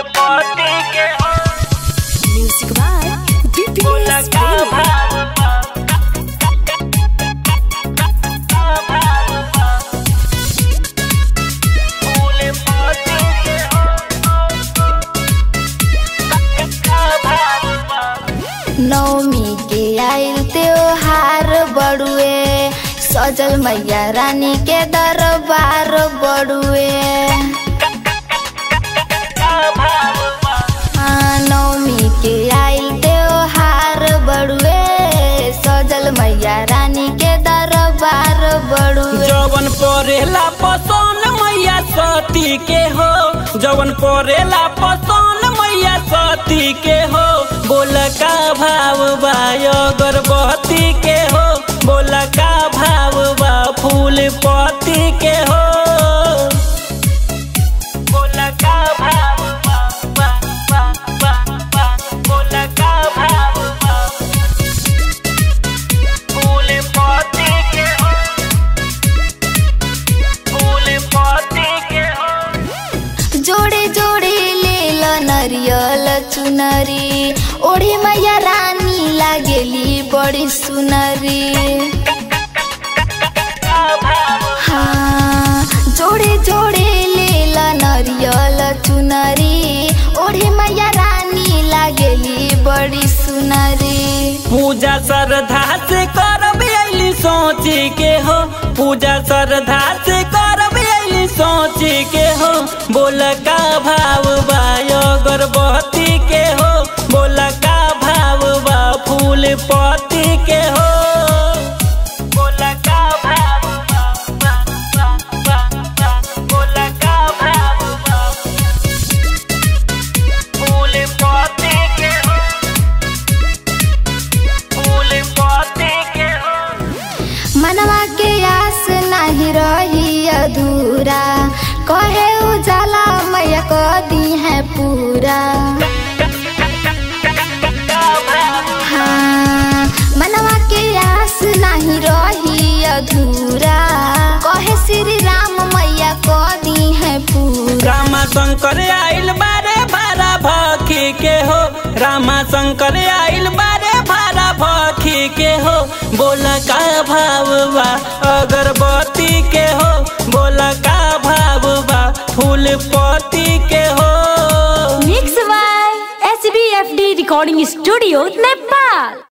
पति के हो Music by BPS बोला का Premium. भाव बा का भाव बा फूल पति के हो का भाव बा नवमी के आइल त्योहार बड़ुए सजल मैया रानी के दरबार बड़ुए का भाव बा हाँ, नवमी के आइल त्योहार बड़ुए सजल मैया रानी के दरबार बड़ुए जवन परेला पसंद मैया सती के हो जवन परेला पसंद मैया सती के हो बोल का भाव बा अगरबत्ती के हो बोल का भाव बा फूल पत्ती के हो बोल का भाव बा बा बा बा बा बोल का भाव बा फूल पत्ती के हो फूल पत्ती के हो जोड़े जोड़े ले ल नरियल चुनरी ओढ़ी मैया रानी लागेली बड़ी सुनरी का भाव हाँ जोड़े जोड़े ले ल नरियल चुनरी ओढ़ी मैया रानी लागेली बड़ी सुनरी पूजा श्रद्धा से करब अली सोची के हो पूजा श्रद्धा से करब अली सोची के हो बोल का भाव बा अगरबत्ती के हो बोल का भाव बा फूल पत्ती के हो बोल का भाव बा बा बा बा बा बोल का भाव बा फूल पत्ती के हो फूल पत्ती के हो मनवा के आस नहीं रही अधूरा कहे उजाला मैया को दी है पूरा हाँ मनवा के आस नहीं रही अधूरा कहे श्री राम मैया को दी है पूरा रामा शंकर आइल बारे भारा भखी के हो रामा शंकर आइल बारे भारा भखी के हो बोल का भाव बा अगरबत्ती के हो बोल का भाव बा फूल पत्ती के हो Mixed by SBFD Recording Studio, Nepal.